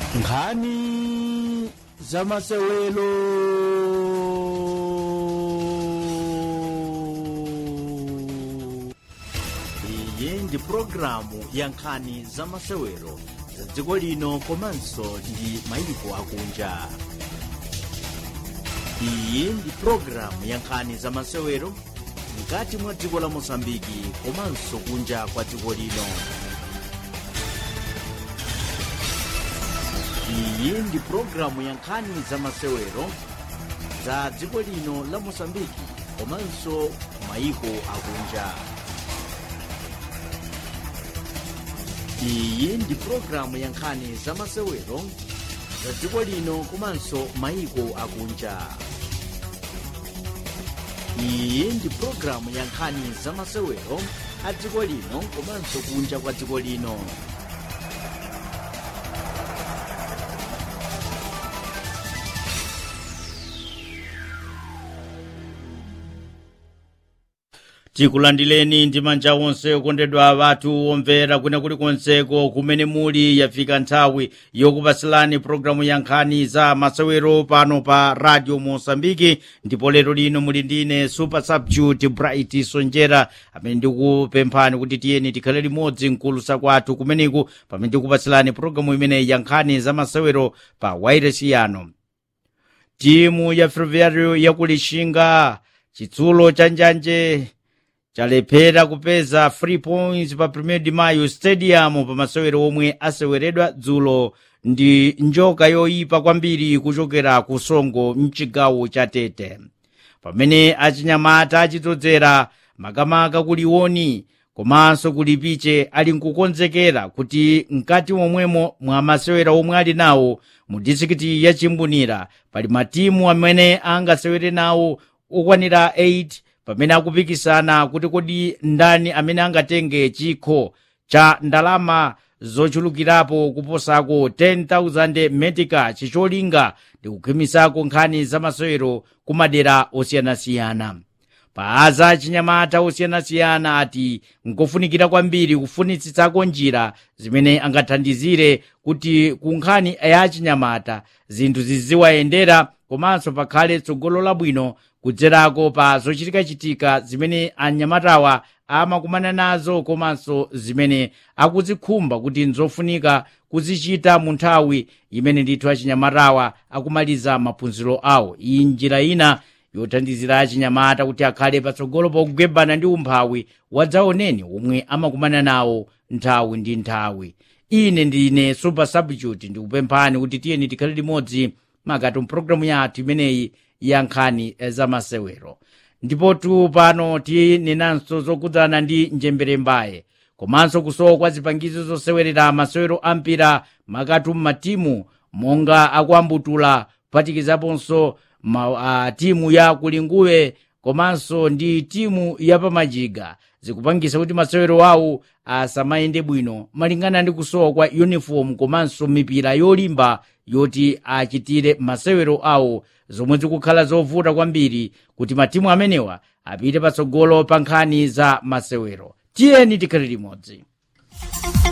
nkhani za masewelo iyi ndi pulogalamu ya nkhani za masewero za dziko lino komanso ndi mayiko akunja iyi ndi pulogalamu ya nkhani za masewero mkati mwa dziko la mosambiki komanso kunja kwa dziko lino iyi ndi pulogalamu ya nkhani za masewero za dziko lino la mosambiki komanso mayiko akunja iyi ndi pulogalamu ya nkhani za masewero za dziko lino komanso mayiko akunja iyi ndi pulogalamu ya nkhani za masewero a dziko lino komanso kunja kwa dziko lino tikulandileni ndi manja onse okondedwa athu omvera kwina kulikonseko kumene muli yafika nthawi yokupasilani pulogalamu ya nkhani za masewero pano pa radio mosambiki ndipo lero lino muli ndine super substitute bright sonjera amene ndikupemphani kuti tiyeni tikhale limodzi mkulusa kwathu kumeneku pamene tikupasilani pulogalamu imeneyi ya nkhani za masewero pa wairesi yano timu ya ferroviario yakulishinga chitsulo cha njanje chalephera kupeza free points pa 1 de mayo stadium pa masewero omwe aseweredwa dzulo ndi njoka yoyipa kwambiri kuchokera ku songo mchigawo cha tete pamene achinyamata achidzodzera makamaka kuliwoni komanso kulipiche ali nkukonzekera kuti mkati momwemo mwa masewera omwe ali nawo mu disikiti ya chimbunira pali matimu amene angasewere nawo okwanira 8 pamene akupikisana kuti kodi ndani amene angatenge chikho cha ndalama zochulukirapo kuposako 10,000 metika chicholinga ndi kukhimisako nkhani za masewero ku madera osiyanasiyana paaza chinyamata osiyanasiyana ati nkofunikira kwambiri kufunitsitsako njira zimene angathandizire kuti ku nkhani ya chinyamata zinthu ziziwayendera komanso pakhale tsogolo labwino kudzerako pa zochitikachitika zimene anyamatawa amakumana nazo komanso zimene akuzikhumba kuti nzofunika kuzichita mu nthawi imene ndithu achinyamatawa akumaliza maphunziro awo iyi njira ina yothandizira achinyamata kuti akhale patsogolo pokugwebana ndi umphawi wadzaoneni omwe amakumana nawo nthawi ndi nthawi ine ndine super substitute ndikupemphani kuti tiyeni tikhale limodzi makati mpulogalamu yathu imeneyi ya nkhani za masewero ndipotu pano tinenanso zokudzana ndi njembere mbaye komanso kusowa kwa zipangizo zosewerera masewero ampira makati mmatimu monga akuambutula kuphatikizaponso ma, uh, timu ya kulinguwe komanso ndi timu ya pamajiga zikupangisa kuti masewero awo asamayende bwino malingana ndi kusowa kwa uniform komanso mipira yolimba yoti achitire masewero awo zomwe zikukhala zovuta kwambiri kuti matimu amenewa apite patsogolo pa nkhani za masewero tiyeni tikhale limodzi